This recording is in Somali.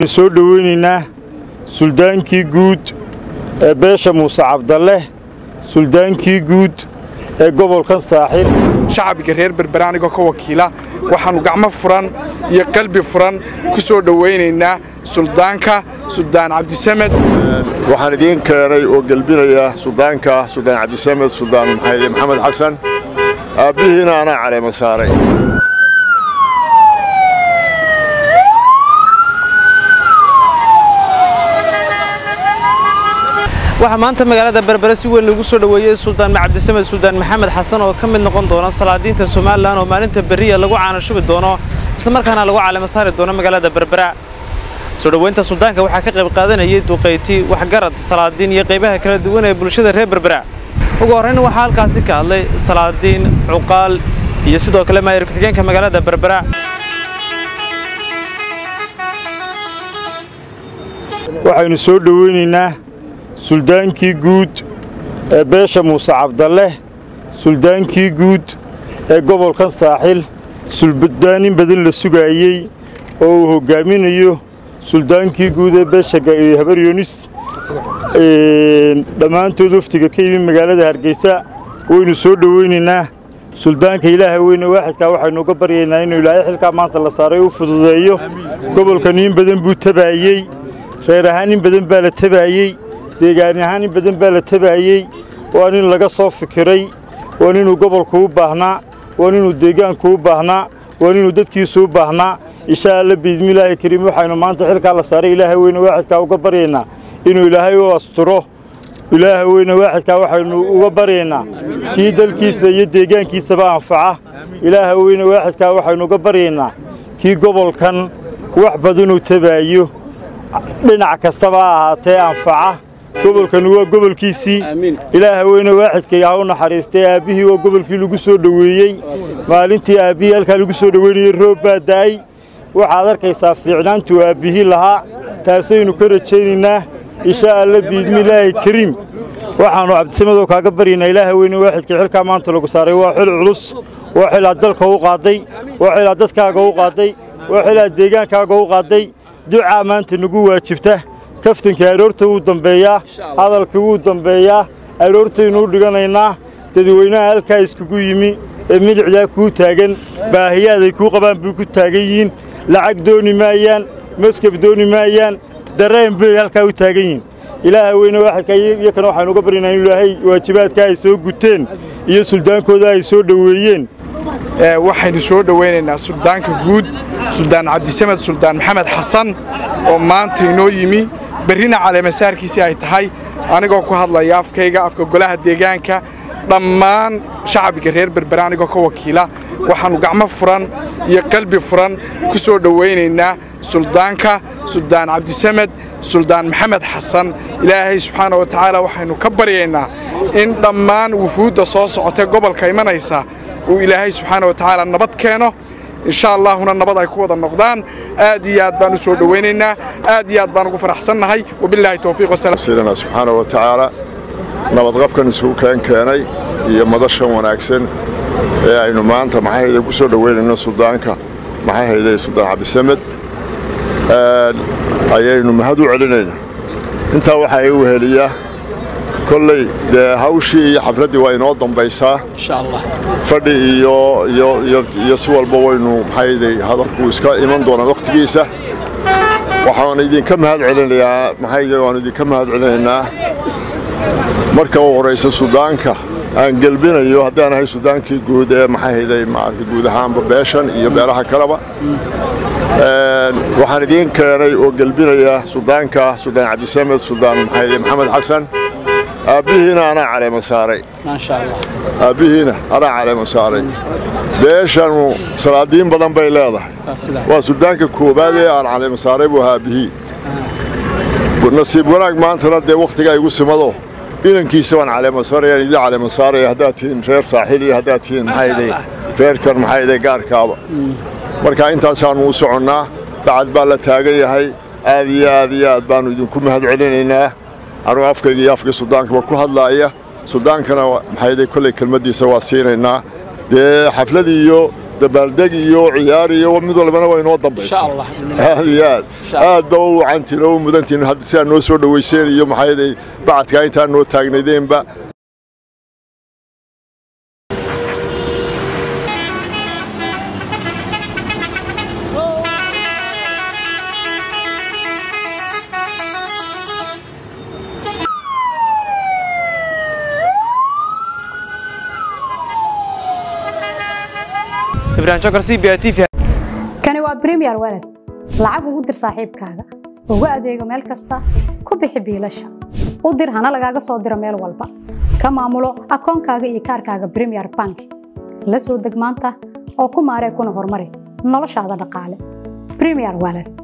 soo dhoweynaynaa suldaankii guud ee beesha muuse cabdalle suldaankii guud ee gobolkan saaxil shacbiga reer berbera anigoo ka wakiila waxaannu gacmo furan iyo qalbi furan ku soo dhowaynaynaa suldaanka suldaan cabdisamed waxaan idiin keenay oo gelbinaya suldaanka suldaan cabdisamed suldaan maxamed xasan aabbihiina anaa caleema saaray waxaa maanta magaalada berbere si weyn lagu soo dhoweeyey suldaan cabdisamed suldaan maxamed xasan oo ka mid noqon doona salaadiinta somalilan oo maalinta beriya lagu caanashubi doono islamarkaana lagu caleema saari doono magaalada berbera soo dhoweynta suldaanka waxaa ka qayb qaadanayay duqayti waxgarad salaadiin iyo qaybaha kala duwan ee bulshada reer berbera ugu horrayn waxaa halkaasi ka hadlay salaadiin cuqaal iyo sidoo kale maayir ku-xigeenka magaalada berbera waxaynu soo dhoweynaynaa suldaankii guud ee beesha muuse cabdalle suldaankii guud ee gobolkan saaxil suldaanin badan la sugaayey oo uu hoggaaminayo suldaankii guud ee beesha habar yunis dhammaantood waftiga ka yimi magaalada hargeysa waynu soo dhoweynaynaa suldaanka ilaaha weyne waaxidkaa waxaynu uga baryaynaa inuu ilaahay xilkaa maanta la saaray u fududeeyo gobolkan in badan buu tabaayey reer ahaan in badan baa la tabaayey deegaan ahaan in badan baa la tabaayey waa nin laga soo fikiray waa ninuu gobolku u baahnaa waa ninuu deegaanku u baahnaa waa ninuu dadkiisu u baahnaa insha alla biidmilaahi kariim waxaynu maanta xilkaa la saaray ilaaha weyne waaxidkaa uga baryaynaa inuu ilaahay u asturo ilaaha weyne waaxidkaa waxaynu uga baryaynaa kii dalkiisa iyo deegaankiisaba anfaca ilaaha weyne waaxidkaa waxaynu uga baryaynaa kii gobolkan wax badanuu tabaayo dhinac kastaba ha ahaatee anfaca gobolkani waa gobolkiisii ilaaha weyne waaxidkay ha u naxariistay aabbihii waa gobolkii lagu soo dhoweeyey maalintii aabbihii halkaa lagu soo dhoweynayey roob baa da'ay waxaad arkaysaa fiicnaantuu aabbihii lahaa taasaynu ka rajaynaynaa insha alla biidmilaahi kariim waxaannu cabdisamadoo kaaga baryaynaa ilaaha weyne waaxidkii xilkaa maanta lagu saaray waa xil culus waa xilaad dalka u qaadday waa xilaad dadkaaga u qaadday waa xilaad deegaankaaga u qaadday ducaa maanta nagu waajibta kaftankii aroorta wuu dambeeyaa hadalkii wuu dambeeyaa aroortaynuu dhiganaynaa dadweynaha halkaa iskugu yimi ee milicdaa kuu taagan baahiyaaday kuu qabaan bay ku taagan yihiin lacag dooni maayaan maskab dooni maayaan dareen bay halkaa u taagan yihiin ilaaha weyne waaxidka iyakana waxaynu uga baryaynaa in ilaahay waajibaadka ay soo guteen iyo suldaankooda ay soo dhoweeyeen waxaynu soo dhowaynaynaa suldaanka guud suldaan cabdisamed suldaan maxamed xasan oo maanta inoo yimi berrina caleemasaarkiisii ay tahay anigoo ku hadlaya afkayga afka golaha deegaanka dhammaan shacbiga reer berbera anigoo ka wakiila waxaannu gacmo furan iyo qalbi furan ku soo dhowaynaynaa suldaanka suldaan cabdisamed suldaan maxamed xasan ilaahay subxaana wa tacaala waxaynu ka baryaynaa in dhammaan wufuudda soo socotee gobolka imanaysa uu ilaahay subxaana wa tacaala nabad keeno insha allaahuna nabad ay ku wada noqdaan aad iyo aad baan u soo dhowaynaynaa aad iyo aad baan ugu faraxsannahay wabilaahi towfiiq wasalaamu subxaana wa tacaala nabadqabkan isugu keen keenay iyo madashan wanaagsan ee aynu maanta maxayhayde ku soo dhoweynayno suldaanka maxayhayde suldaan cabdisamed ayaynu mahad u celinaynaa intaa waxaa igu heliyaa kolley dee hawshii iyo xafladdii waa inoo dambaysaa fadhi iyo si walba waynu maxayday hadalku iska iman doonaa wakhtigiisa waxaan idinka mahad celinayaa maxayday waanu idinka mahad celinaynaa marka u horaysa sudaanka aan gelbinayo haddaan ahay sudaankii guud ee maxayhayday maarata guud ahaanba beeshan iyo beelaha kaleba waxaan idiin keenay oo gelbinaya sudaanka suldaan cabdisamed suldaan maxayday maxamed xasan aabbihiina anaa caleema saaray aabbihiina anaa caleema saaray beeshanu salaadiin badan bay leedahay waa suldaanka koowaad ee aan caleema saaray buu ahaa aabbihii nasiib wanaag maantana dee wakhtigaa igu simado inankiisa baan caleema saaraya idin caleema saaraya haddaad tihiin reer saaxil iyo haddaad tihiin maxayday reerkan maxayday gaarkaaba marka intaasaannu u soconnaa bacad baa la taagan yahay aad iyo aad iyo aad baannu idinku mahad celinaynaa anuu afkayga iyo afkii suldaankaba ku hadlaaya suldaankana maxayday kolley kelmaddiisa waa siinaynaa dee xafladii iyo dabaaldeg iyo ciyaar iyo mid walbana waa inoo dambaysa aad iyo aad aad ba u wacantiin oo u mudantiin hadda sidaa noo soo dhowayseen iyo maxayday bacadkaa intaa noo taagnaydeenba ibrahim jokar c b i t v kani waa bremiyer walad lacag ugu dir saaxiibkaaga ugu adeego meel kasta ku bixi biilasha u dir hana lagaaga soo diro meel walba ka maamulo akoonkaaga iyo kaarkaaga bremiyer bank la soo deg maanta oo ku maaree kuna horumari noloshaada dhaqaale bremiyer walad